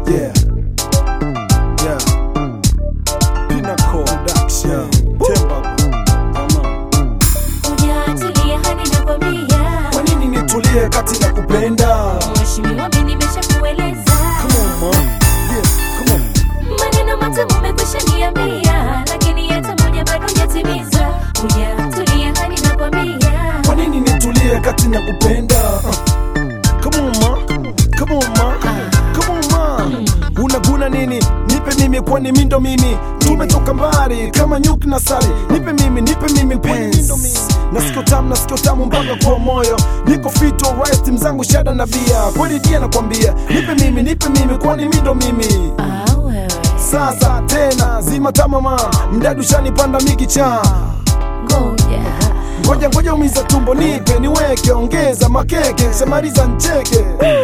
Yeah. Yeah. Pinnacle Production. Temba. Hujatulia hadi nakwambia. Kwa nini nitulie kati na kupenda? Mheshimiwa, mimi nimeshakueleza. Come on, ma. Yeah, come on. Maneno matamu umekwisha niambia, lakini hata moja bado hujatimiza. Hujatulia hadi nakwambia. Kwa nini nitulie kati na kupenda? Uh. Come on, ma. Come on, ma. Come on, ma. Unaguna nini? Nipe mimi kwani mindo mimi. Tumetoka mbali kama nyuki na sari. Nipe mimi, nipe mimi penzi. Nasikio tamu, nasikio tamu mpaka kwa moyo. Niko fit alright, mzangu shada na bia. Kweli dia nakwambia. Nipe mimi, nipe mimi kwani mindo mimi. Ah, wewe. Sasa tena zima tamama. Mdadu shanipanda mikicha. Ngoja. Ngoja ngoja umiza tumbo nipe niweke ongeza makeke shamaliza ncheke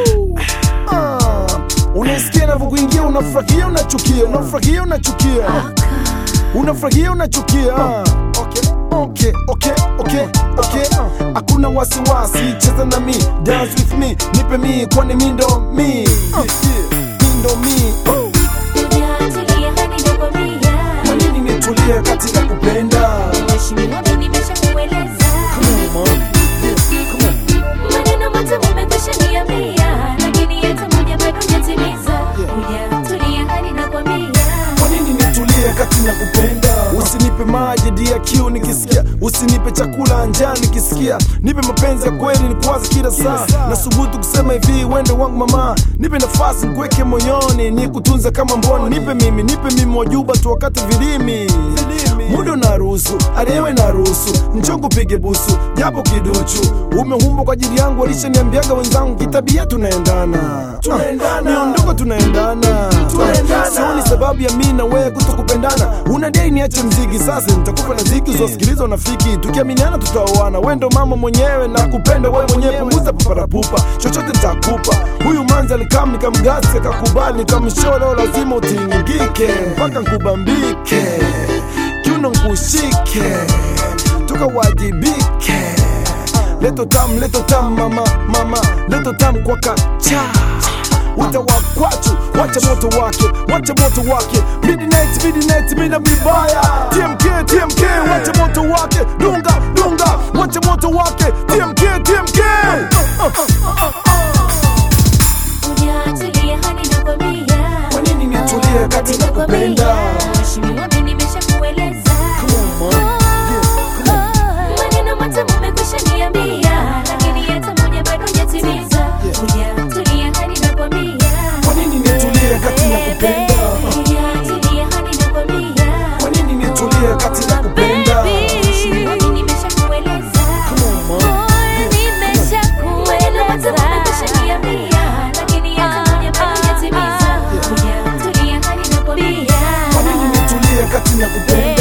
Ah, Unaisikia navyokuingia unafurahia unachukia unafurahia unachukia unafurahia unachukia Ah, okay, okay, okay, okay, okay. Hakuna wasiwasi cheza na mi dance with me nipe mi kwani mi ndo mi Ah, mi ndo mi Oh, Hujatulia hadi nakwambia. Kwa nini nitulie kati na kupenda Mheshimiwa, mimi nimeshakueleza. Come on, ma. Yeah, come on. Maneno matamu umekwisha niambia, lakini hata moja bado hujatimiza. Hujatulia hadi nakwambia. Kwa nini nitulie kati na kupenda? Usinipe maji dia kiu nikisikia, usinipe chakula njaa nikisikia, nipe mapenzi ya kweli nikuwaze kila saa. Nasubutu kusema hivi, wende wangu mama, nipe nafasi nikuweke moyoni, nikutunze kama mboni. Nipe mimi, nipe mimi wajuba tu wakati vilimi muda unaruhusu, aliyewe naruhusu, nchongo pige busu, japo kiduchu. Umehumba kwa ajili yangu, walishaniambiaga wenzangu, kitabia tunaendana, tunaendana, miondoko tunaendana, tunaendana. Sioni sababu ya mimi na wewe kutokupendana. Unadai niache mziki, sasa nitakupa na ziki uzosikiliza unafiki, tukiaminiana tutaoana. Wewe ndo mama mwenyewe na kupenda wewe mwenyewe, punguza paparapupa, chochote nitakupa. Huyu manzi alikam nikamgasi, akakubali, nikamshoa, lazima utingike mpaka nkubambike kiuno nkushike tukawajibike leto tam leto tam mama mama leto tam kwa kacha utawakwachu wacha moto wake wacha moto wake midnight midnight mina mibaya tmk tmk wacha moto wake dunga dunga wacha moto wake tmk tmk Hujatulia hadi nakwambia. Kwa nini nitulie kati na kupenda? Mheshimiwa, mimi nimeshakueleza. Maneno matamu umekwisha niambia, lakini hata moja bado hujatimiza. Hujatulia hadi nakwambia. Kwa nini nitulie kati na kupenda? Hujatulia hadi nakwambia. Kwa nini nitulie kati na kupenda? Mheshimiwa, mimi nimeshakueleza. Come on, ma. Maneno matamu umekwisha niambia, lakini hata moja bado hujatimiza. Hujatulia hadi nakwambia. Kwa nini nitulie kati na kupenda?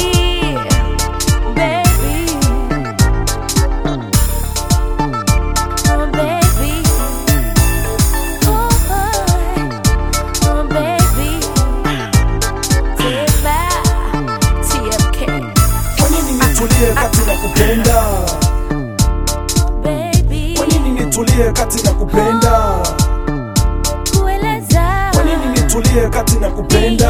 Kwa nini nitulie kati na kupenda? Kwa nini nitulie kati na kupenda? Kwa nini nitulie kati na kupenda?